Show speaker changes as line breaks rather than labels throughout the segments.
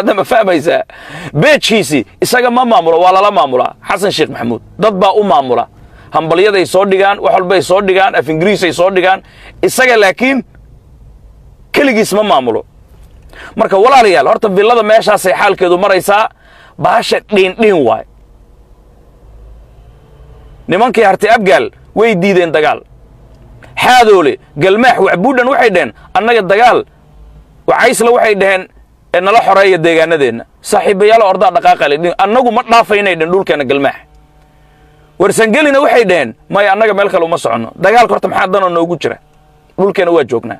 hadda ma fahmaysaa beejkiisii isaga ma maamulo waa lala maamulaa xasan sheekh maxamuud dad baa u maamula hambalyaday soo dhigaan wax walbay soo dhigaan af ingiriisay soo dhigaan isaga laakiin keligiis ma maamulo marka walaalayaal horta villada meeshaasay xaalkeedu maraysaa bahasha dhiindhiin waay nimankii harti abgaal way diideen dagaal xaadoole galmaax waxbuudhan waxay dhaheen annaga dagaal wacaysla waxay dhaheen ee nala xoreeya deegaanadeenna saaxiibayaalo ordaa dhaqaaqale annagu ma dhaafaynay dhen dhulkeenna galmaax warsangelina waxay dhaheen maya annaga meel kale uma soconno dagaalka horta maxaa danoo noogu jira dhulkeenna waa joognaa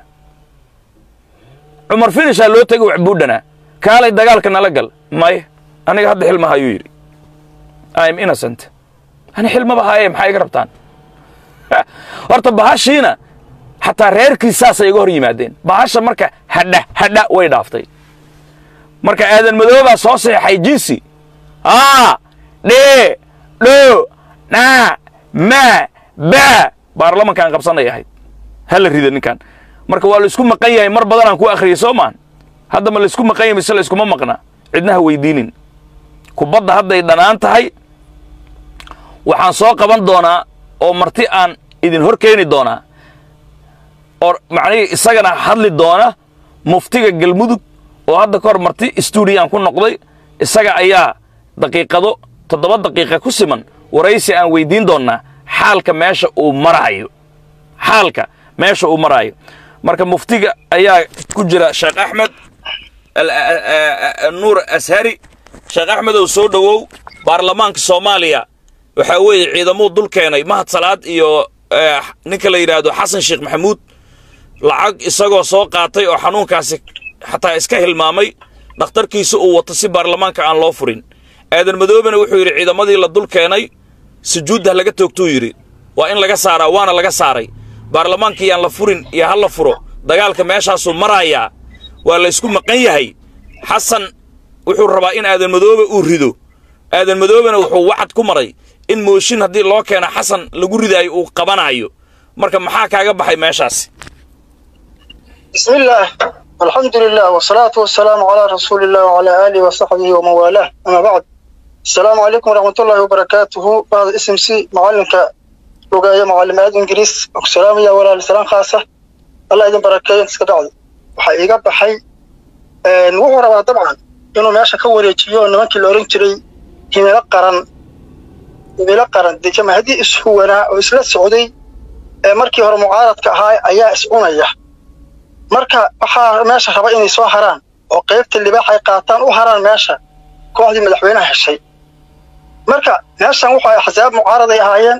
cumar finishaa loo tegay waxbuudhana kaalay dagaalka nala gal may aniga hadda xilmaha ayuu yidhi im innocent ani xilmaba haaye maxaa iga rabtaan horta bahashiina xataa reerkii saasay iga hor yimaadeen bahasha marka hadha hadha way dhaaftay marka aadan madoobaa soo saxeexay jinsi aa dhee dho naa maa baa baarlamankaan qabsanay ahayd ha la rida ninkan marka waa laisku maqan yahay mar badanaan ku akhriyay soo maan hadda ma laisku maqan yahay mise layskuma maqna cidnaha weydiinin kubadda hadday dhanaan tahay waxaan soo qaban doonaa oo marti aan idin hor keeni doonaa oo macnihii isagana hadli doona muftiga galmudug oo hadda ka hor marti stuudiyaan ku noqday isaga ayaa daqiiqado toddoba daqiiqa ku siman waraysi aan weydiin doonnaa xaalka meesha uu maraayo xaalka meesha uu maraayo marka muftiga ayaa ku jira sheekh axmed nuur ashari sheekh axmedow soo dhowow baarlamaanka soomaaliya waxaa weeye ciidamuu dul keenay mahad salaad iyo ninka la yidhaahdo xasan sheekh maxamuud lacag isagoo soo qaatay oo xanuunkaasi xataa iska hilmaamay dhakhtarkiisa uu wato si baarlamaanka aan loo furin aadan madoobena wuxuu yidhi ciidamadii la dul keenay sujuuddah laga toogtuu yidhi waa in laga saaraa waana laga saaray baarlamaankii yaan la furin iyo ha la furo dagaalka meeshaasuu marayaa waa laysku maqan yahay xasan wuxuu rabaa in aadan madoobe uu rido aadan madoobena wuxuu wacad ku maray in mooshin haddii loo keeno xasan lagu ridaayo uu qabanaayo marka maxaa kaaga baxay meeshaasi
بسم الله الحمد لله والصلاة والسلام على رسول الله وعلى آله وصحبه ومن والاه أما بعد السلام عليكم ورحمة الله وبركاته بعد اسم سي معلمك لغاية معلم آد إنجليز والسلام يا ولا السلام خاصة الله يدين بركاته سكدعي وحقيقة بحي wuxuu rabaa dabcan inuu meesha ka wareejiyo nimankii la oran jiray himilo qaran himilo qaran dee jamaahaddii ishuwanaa oo isla socday ee markii hore mucaaradka ahaa ayaa is cunaya marka waxaa meesha raba inay soo haraan oo qaybta libaax ay qaataan u haraan meesha kooxdii madaxweynaha heshay marka meeshan wuxu axsaab mucaaraday ahaayeen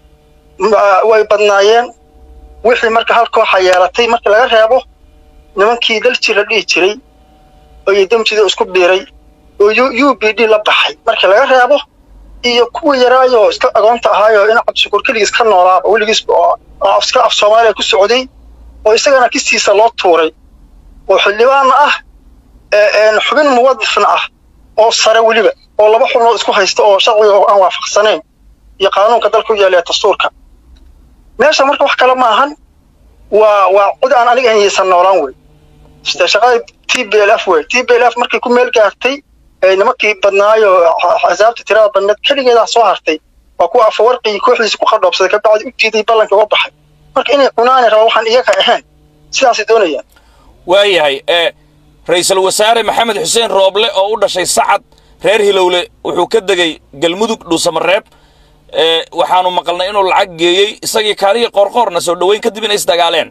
way badnaayeen wixii marka hal kooxa yeelatay marka laga reebo nimankii dalji la dhihi jiray oo damjida isku biiray oo u b d la baxay markii laga reebo iyo kuwa yaraayoo iska agoonta ahaayoo in cabdishukuur keligiis ka noolaaba weligiis iska af soomaaliya ku socday oo isagana kistiisa loo tuuray oo xildhibaanna ah xubin muwadifna ah oo sare weliba oo laba xubnood isku haysta oo sharciga aan waafaqsanayn iyo qaanuunka dalka u yaala ee dastuurka meesha marka wax kale ma ahan waa waa cid aan aniga haysan noolaan wey shaqada t b l f wey t b l f markay ku meel gaartay nimankii badnaayo axsaabta tirada badneed keligeedaa soo hartay waa kuwa afawarqii kooxdiisa ku qadhoobsaday kabacdi u diiday ballanka uga baxay marka inay cunaani raba waxaan iyaga ahayn sidaasay doonayaan
waayahay ee ra-iisul wasaare maxamed xuseen rooble oo u dhashay sacad reer hilowle wuxuu ka degay galmudug dhuusamareeb ee waxaanu maqalnay inuu lacag geeyey isagii kaaliya qoorqoorna soo dhoweyn kadib inay isdagaaleen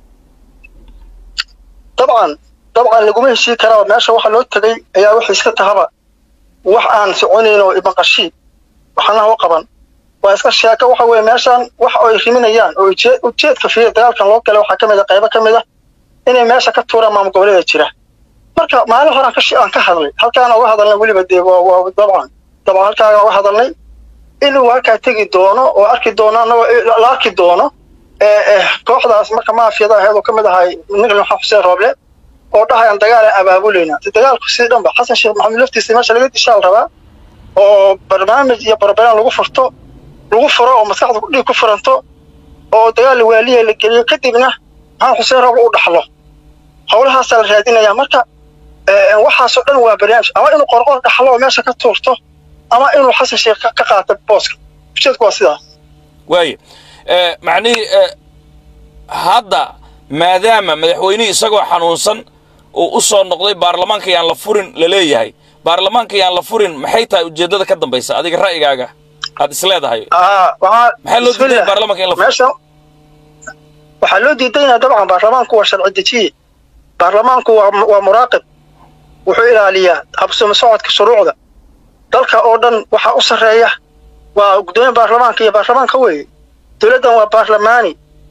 dabcan dabcan laguma heshii karaba meesha waxa loo tegay ayaa waxay iska tahaba wax aan soconayn oo imaqashii waxnaha u qaban waa iska sheeko waxa weeye meeshan wax ay riminayaan oo ujeedka fiir dagaalkan loo galay waxaa ka mid a qaybo ka mid a inay meesha ka tuuraan maamul goboleeda jira marka maalin hore aan ka hadlay halkaana uga hadalnay weliba dee waa dabcan dabcan halkaaga uga hadalnay inuu halkaa tegi doono oo arki doono annagoo la arki doono kooxdaas marka maafiyada aheed oo ka mid ahay ninka maxamed xuseen rooble oo dhahayaan dagaal aan abaabulayna dagaalku sidii dhanba xasan sheekh maxamed laftiisa meesha laga dishaal rabaa oo barnaamij iyo barbaraan lagu furto lagu furo oo maskaxda dhiig ku furanto oo dagaal waaliya la geliyo kadibna maxamed xuseen rooble u dhaxlo howlahaasaa la raadinayaa marka waxaasoo dhan waa barnaamij ama inuu qorqor dhaxlo oo meesha ka tuurto ama inuu xasan sheekh ka qaato booska ujeedku waa sidaas
waaye macnihii hadda maadaama madaxweynihii isagoo xanuunsan uu u soo noqday baarlamaanka yaan la furin la leeyahay baarlamaanka yaan la furin maxay tahay ujeeddada ka dambaysa adiga ra'yigaaga aad is leedahay maxaa loo diiday baarlamaanka in la furo
waxaa loo diidayna dabcan baarlamaanku waa sharci dejiye baarlamaanku waa muraaqib wuxuu ilaaliyaa habsami socodka shuruucda dalka oo dhan waxaa u sarreeya waa guddoomiye baarlamaanka iyo baarlamaanka weeye dowladdan waa baarlamaani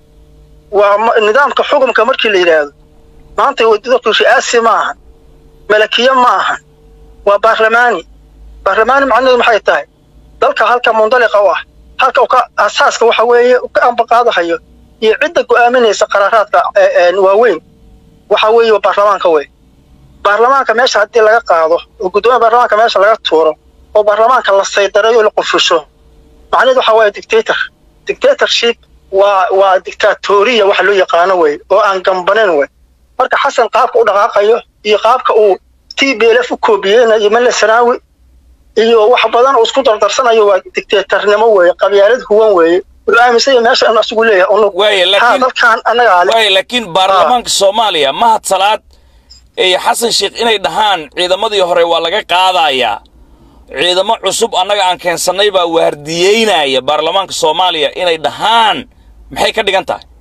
waa nidaamka xukumka markii la yidhaahdo maanta dalku ri'aasi ma ahan malakiye ma ahan waa baarlamaani baarlamaani macnaheedu maxay tahay dalka halka mundaliqa u ah halka ka asaaska waxa weeye ka ambaqaadahayo iyo cidda go'aaminaysa qaraaraadka waaweyn waxa weeye baarlamaanka wey baarlamaanka meesha haddii laga qaado oo guddoomiya baarlamaanka meesha laga tuuro oo baarlamaanka la saydareeyo o la qufusho macnaheedu waxa waaye dictator dictatorship waa waa dictatoriya waxa loo yaqaano wey oo aan gambanayn wey marka xasan qaabka u dhaqaaqayo iyo qaabka uu t b l f u koobiyeynayo male sanaawi iyo wax badan uu isku dardarsanayo waa dictatornimo weeye qabyaalad huwan weeye wuxuu aaminsan yahay meesha anu asigu leeyahay unug haa dalkan annagaa le
waaye laakiin baarlamaanka soomaaliya mahad salaad iyo xasan sheekh inay dhahaan ciidamadii hore waa laga qaadayaa ciidamo cusub annaga aan keensannay baa waardiyeynaya baarlamaanka soomaaliya inay dhahaan maxay ka dhigan tahay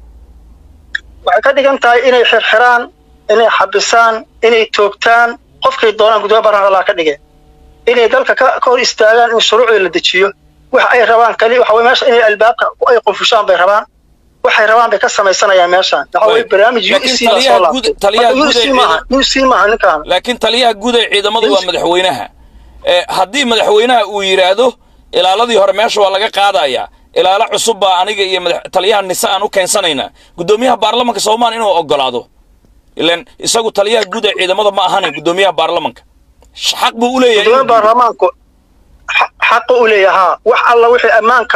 waxay ka dhigan tahay inay xirxiraan inay xabisaan inay toogtaan qofkay doonaan guddoomiya baarlamaanka laa ka dhigeen inay dalka ka hor istaagaan in shuruucda la dejiyo waxa ay rabaan kali waxa weye meesha inay albaabka ay qufushaan bay rabaan waxay rabaan bay ka samaysanayaan meeshaan waxa weye barnaamij u c baa soo laabtay u c maaha ninkaan
laakiin taliyaha guud ee ciidamadu waa madaxweynaha haddii madaxweynaha uu yidhaahdo ilaaladii hore meesha waa laga qaadayaa ilaalo cusub baa aniga iyo taliyaha nise aan u keensanaynaa guddoomiyaha baarlamanka soomaaliya inuu ogolaado ilan isagu taliyaha guud ee ciidamada ma ahane guddoomiyaha baarlamanka xaq buu u leeyahay
guddoomiya baarlamaanku xaqa u leeyahaa wax alla wixii ammaanka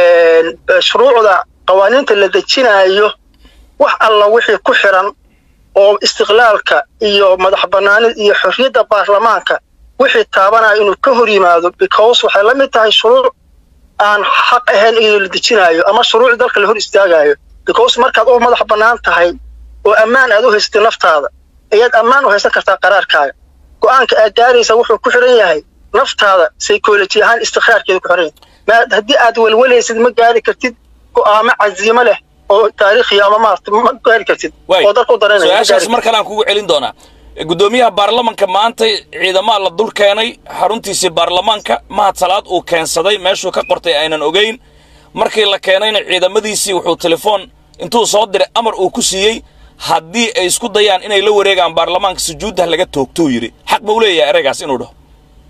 shuruucda qawaaniinta la dejinaayo wax alla wixii ku xiran oo istiqlaalka iyo madax bannaanid iyo xorriyadda baarlamaanka wixii taabanaya inuu ka hor yimaado because waxay la mid tahay shuruuc aan xaq ahayn iyadoo la dejinaayo ama shuruuc dalka la hor istaagaayo because markaad u madax bannaan tahay oo ammaan aad u haysatay naftaada ayaad ammaan u haysan kartaa qaraarkaaga go'aanka aad gaaraysa wuxuu ku xiran yahay naftaada psychology ahaan istiqraarkeeda ku xiran yahay haddii aad welwalaysid ma gaari kartid go'aamo caziimo leh oo taariikhiya ama maarata ma gaari kartid oo dalka u dareynaya
su-aashaas mar kale aan kugu celin doonaa guddoomiyaha baarlamanka maanta ciidamaa la dul keenay xaruntiisii baarlamaanka mahad salaad uu keensaday meeshuu ka qortay aynan ogayn markii la keenayna ciidamadiisii wuxuu telefoon intuu soo diray amar uu ku siiyey haddii ay isku dayaan inay la wareegaan baarlamaanka sujuuddah laga toogtou yidhi xaq ma u leeyahay ereygaas inuu dhaho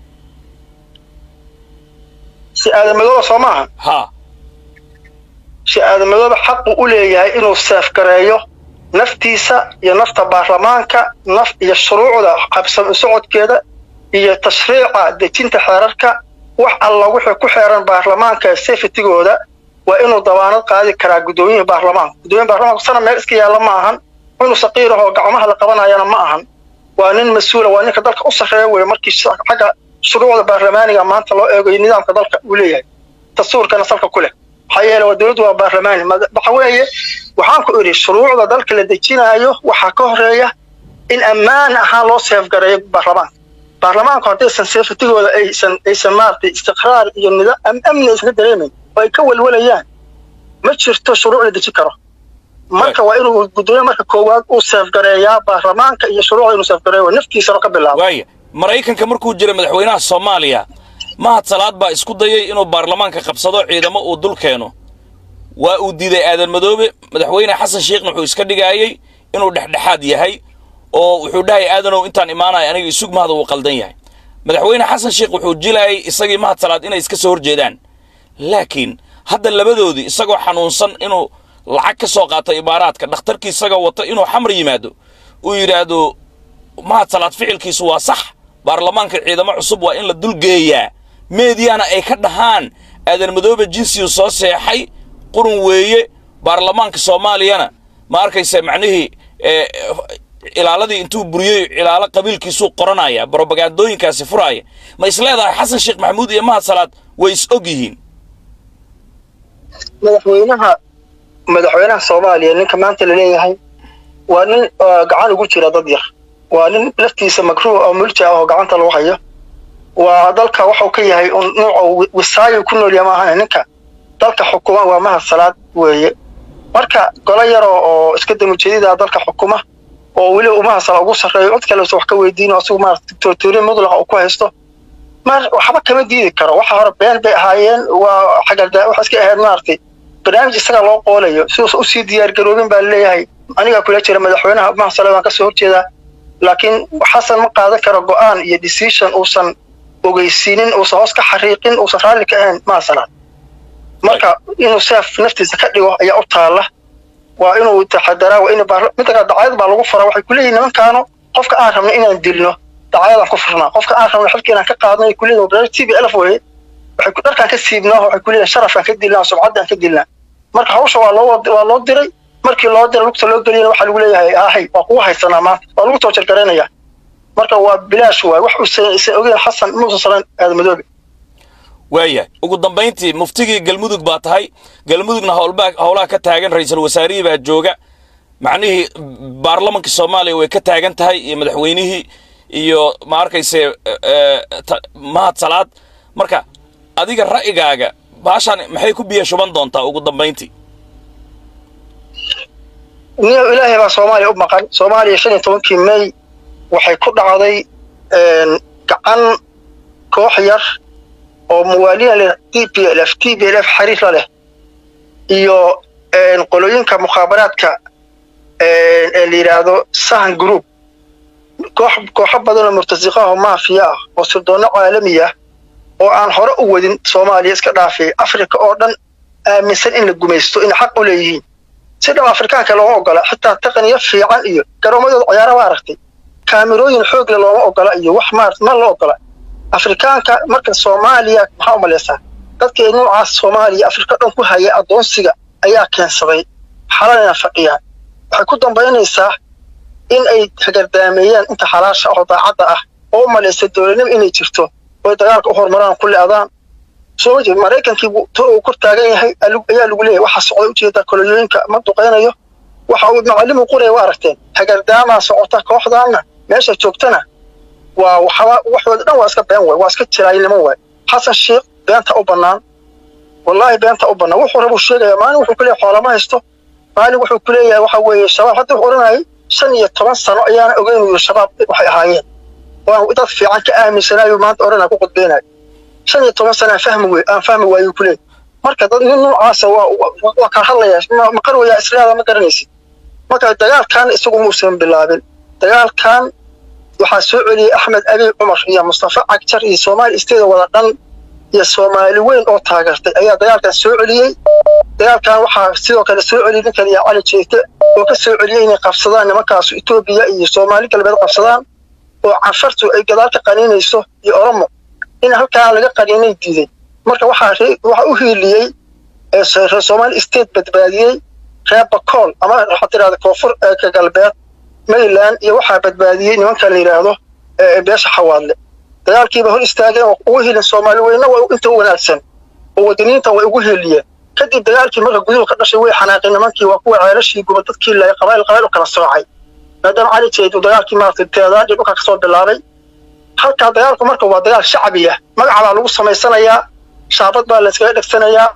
si aadamadooba soo maaha
haa
si aadamadooba xaqu u leeyahay inuu seefgareeyo naftiisa iyo nafta baarlamaanka naf iyo shuruucda habsami socodkeeda iyo tashriica dejinta xeerarka wax alla wixii ku xeeran baarlamaanka safetigooda waa inuu dabaanad qaadi karaa guddoomiyaha baarlamaanka guddoomiyaha baarlamaanka sana meel iska yaalla ma ahan inuu saqiir ahoo gacmaha la qabanayana ma ahan waa nin mas-uula waa ninka dalka u sarreeya weye markii xagga shuruucda baarlamaaniga maanta loo eegayo nidaamka dalka uu leeyahay dastuurkana salka ku leh maxaa yeele waa dowladdu waa baarlamaani waxa weeye waxaan ku idhi shuruucda dalka la dejinaayo waxaa ka horeeya in ammaan ahaan loo seefgareeyo baarlamaanka baarlamaanku haddaysan seefatigooda aysan aysan maaragtay istiqraar iyo nidaam amni aysan ka dareemayn oo ay ka welwalayaan ma jirto shuruuc la deji karo marka waa inuu guddoomiye marka koowaad uu seefgareeyaa baarlamaanka iyo shuruucda inuu seefgareeyo naftiisana ka bilaabo
waaya maraykanka markuu jiray madaxweynaha soomaaliya mahad salaad baa isku dayay inuu baarlamaanka qabsado ciidamo uu dul keeno waa uu diiday aadan madoobe madaxweyne xasan sheekhna wuxuu iska dhigaayey inuu dhexdhexaad yahay oo wuxuu dhahay aadanow intaan imaanaya aniga isug mahada uu qaldan yahay madaxweyne xasan sheekh wuxuu jilayay isagii mahad salaad inay iska soo horjeedaan laakiin hadda labadoodii isagoo xanuunsan inuu lacag ka soo qaato imaaraadka dhakhtarkii isagoo wata inuu xamar yimaado uu yidhaahdo mahad salaad ficilkiisu waa sax baarlamaanka ciidamo cusub waa in la dulgeeyaa meediyaana ay ka dhahaan aadan madoobe jinsiyu soo seexay qurun weeye baarlamaanka soomaaliyana ma arkaysa macnihii ilaaladii intuu buriyey ilaalo qabiilkiisuu qoranaya brobagandooyinkaasi furaaya ma is leedahay xasan sheekh maxamuud iyo mahad salaad way is og yihiin
madaxweynaha madaxweynaha soomaaliya ninka maanta la leeyahay waa nin gacan ugu jira dad yar waa nin laftiisa makruuh oo mulja ah oo gacanta lagu hayo waa dalka waxuu ka yahay nuuca wisaayo ku noolya maahan ninka dalka xukuma waa mahad salaad weeye marka golo yaroo oo iska damujeedida dalka xukuma oo weliba uu mahad salaad ugu sarreeyo cid kale wax ka weydiino asigu maarata dictatoriya mudlaqa uu ku haysto mar waxba kama diidi karo waxa hore been bay ahaayeen waa xagardaa waxa iska ahayd maaragtay barnaamij isaga loo qoolayo siduusa usii diyaar garoobin baa laleeyahay anigaa kula jira madaxweynaha mahad salaad waan kasoo horjeedaa laakiin xasan ma qaadan karo go'aan iyo decision uusan ogeysiinin uusan hoos ka xariiqin uusan raalli ka ahayn mahad salaad marka inuu seef naftiisa ka dhigo ayaa u taalla waa inuu taxadaraa waa in midda kale dacayad baa lagu fara waxay kuleeyihin nimankaano qofka aan rabno inaan dilno dacayadaan ku furnaa qofka aan rabno xilka inaan ka qaadno ay kuleeyihin barnaamij t b elf weye waxay dharkaan ka siibnaa waxay kuleeyihin sharafkaan ka dilnaa sumcaddaan ka dilnaa marka hawsha waa loo waa loo diray markii loo diray lugta loo geliyana waxaa lagu leeyahay ahay waa kugu haysanaa maanta waa lagu toojar garaynaya marka waa bilaash waay wax uusan isan ogeyn xasan muusan salan aadamadoobe
waaya ugu dambayntii muftigii galmudug baa tahay galmudugna howlbaa howlaha ka taagan ra-iisul wasaarihii baa jooga macnihii baarlamankii soomaaliya way ka taagan tahay iyo madaxweynihii iyo ma arkayse mahad salaad marka adiga ra'yigaaga baashaan maxay ku biya shuban doontaa ugu dambayntii
niyo ilaahay baa soomaaliya u maqan soomaaliya shan iyo tobankii may waxay ku dhacday gacan koox yar oo muwaaliina leh t p l f t p l f xariir la leh iyo qolooyinka mukhaabaraadka ee la yidhaahdo sahan group koox kooxo badan oo murtasiqa ah oo maafiya ah oo sirdoonno caalami ah oo aan hore u wadin soomaaliya iska dhaafay afrika oo dhan aaminsan in la gumaysto inay xaq u leeyihiin si dhab afrikaanka looma ogola xitaa taqniyo fiican iyo garoomadooda ciyaara ma aragtay kaamirooyin xoog le looma ogola iyo wax maarata ma la ogola afrikaanka marka soomaaliya maxaa u malaysaa dadkii noocaas soomaaliya afrika dhan ku haya addoonsiga ayaa keensaday xalanayna fadhiyaan waxay ku dambaynaysaa in ay hagardaameeyaan inta xalaasha oo daacadda ah oo u malaysa dowladnimo inay jirto oy dagaalka u horumaraan ku le'daan soo ma jeed maraykankii to uu kor taagan yahay ayaa lagu leeyahay waxa socday ujeeda kolonyooyinka ma duqaynayo waxa uu macallimu qoraya waa aragteen hagardaamaa socota kooxdaanna meesha joogtana waa waxba waxooda dhan waa iska been waay waa iska jiraayinimo waay xasan sheekh beenta u bannaan wallaahi beenta u bannaan wuxuu rabuu sheegaya maalin wuxuu ku leeyahay xoolama haysto maalin wuxuu ku leeyahay waxa weeye shabaab hadda wuxuu odhanayay shan iyo toban sano ayaana ogeyn uu shabaab waxay ahaayeen waan dad fiican ka aaminsanayo maanta odhanaya ku qudbeynayo shan iyo toban sana aan fahmi wey aan fahmi waayuu ku leeyahay marka dad nin noocaasa waa waa kala hadlaya ma qarwayaa islaada ma garanaysid marka dagaalkan isagu muusan bilaabin dagaalkan waxaa soo celiyey axmed abiy cumar iyo mustafa cagjar iyo soomaali isteeda wada dhan iyo soomaali weyn oo taageertay ayaa dagaalkan soo celiyey dagaalkan waxaa sidoo kale soo celiyey ninkan iyo cali jeete oo ka soo celiyey inay qabsadaan nimankaasu etoobiya iyo soomaali galbeed qabsadaan oo canshartu ay gadaal ka qaniinayso iyo oromo in halkaa laga qaniinay diiday marka waxaa waxaa u hiiliyey reer soomaali state badbaadiyey reer bakool ama waxaa tirahda koonfur ka galbeed mayland iyo waxaa badbaadiyey nimanka la yidhaahdo beesha xawaadle dagaalkiiba hor istaageen oo ugu helin soomaali weyna waa inta u wanaagsan oo wadaniintan way ugu heliyeen kadib dagaalkii marka guduhu ka dhashay way xanaaqeen nimankii waa kuwa ceelashii guba dadkii la qabaayil qabaayil u kala soocay maadaama cali jeed uu dagaalkii maaragtay teedaadhi dhulka kasoo bilaabay halkaa dagaalku marka waa dagaal shacbi ah magaca baa lagu samaysanayaa shaabad baa la iskaga dhegsanayaa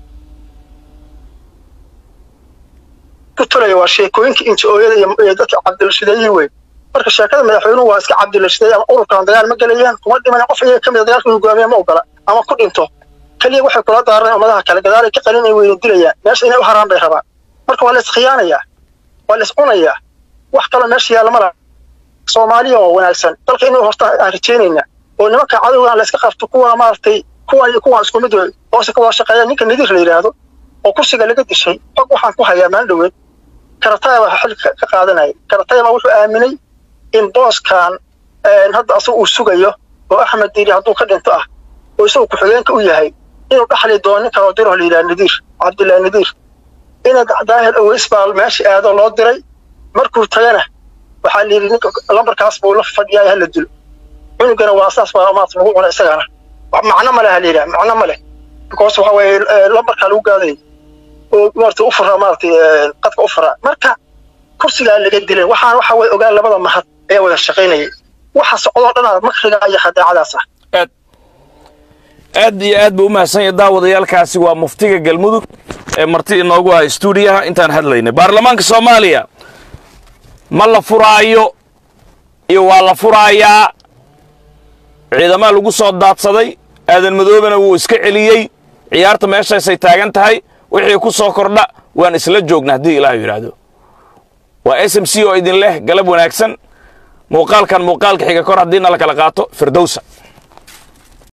ku tulaya waa sheekooyinka inji-ooyada iyo dadka cabdilashideeyii wey marka sheekada madaxweynuhu waa iska cabdilashideey ama ururkan dagaal ma gelayaan kuma dhiman qof iyaga ka mida dagaalka hogaamiya ma ogola ama ku dhinto keliya waxay kula daaranayan ummadaha kale gadaalay ka qalinay weyna dilayaan meesha inay u haraan bay rabaan marka waa la iskhiyaanayaa waa la iscunayaa wax kaloo meesha yaalla ma laha soomaaliya oo wanaagsan dalka inuu horta aan rajaynaynaa oo nimanka cadowgan la iska qabto kuwana maaragtay kuwan iyo kuwan isku mid wey hoose ka wada shaqeeya ninka nadiir la yidhaahdo oo kursiga laga dishay xog waxaan ku hayaa maalin dhoweed karataya baa xil ka qaadanaya karataya baa wuxuu aaminay in booskan hadda asaga uu sugayo oo axmed diiri hadduu ka dhinto ah oo isagu ku-xigeenka u yahay inuu dhaxli doono nin kaloo diro la yidhaha nadiir cabdillahi nadiir ina daahir aweys baa meesha aado loo diray markuu tagana waxaa la yidhi ninka lambarkaas buu la fadhiyaa hala dilo cunugana waa saas baa maarata lagu cuna isagana wax macno ma leh ha la yidhaha macno ma leh because waxa weeye lambarkaa lagu gaadayay oo maarata u furaa maarata qadka u furaa marka kursigaa laga dilay waxaan waxa weye ogaan labada mahad ayaa wada shaqaynayay waxa socdoo dhanaa makriga iyo khadaacadaas ah
aad aad iyo aad buu u mahadsan yahay daawadayaalkaasi waa muftiga galmudug ee marti inoogu ah stuudiyaha intaan hadlaynay baarlamaanka soomaaliya ma la furaayo iyo waa la furaayaa ciidamaa lagu soo daadsaday aadan madoobena wuu iska celiyey ciyaarta meeshaasay taagan tahay wixii ku soo kordha waan isla joogna haddii ilaahu yidhaahdo waa s m c oo idin leh galab wanaagsan muuqaalkan muuqaalka xiga kor haddiina la kala qaato firdowsa